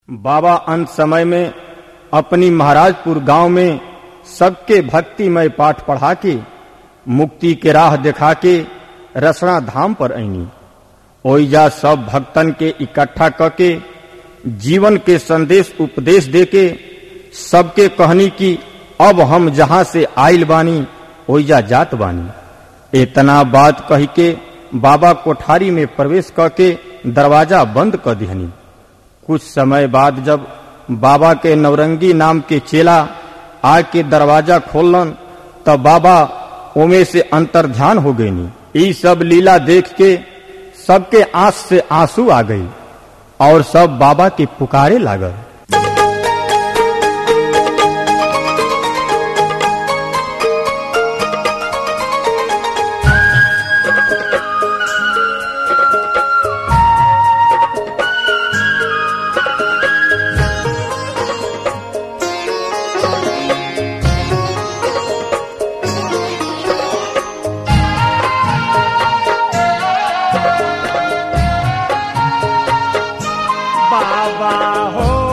बाबा अंत समय में अपनी महाराजपुर गांव में सबके भक्तिमय पाठ पढ़ा के मुक्ति के राह दिखा के रसना धाम पर आईनी ओइजा सब भक्तन के इकट्ठा करके जीवन के संदेश उपदेश देके सबके कहनी कि अब हम जहां से आइल बानी ओइजा जात बानी इतना बात कही के बाबा कोठारी में प्रवेश करके दरवाजा बंद कर दिहनी कुछ समय बाद जब बाबा के नवरंगी नाम के चेला आके दरवाजा खोलन तब बाबा ओमे से अंतर ध्यान हो गईनी ई सब लीला देख के सबके आंख से आंसू आ गई और सब बाबा के पुकारे लागल बाबा हो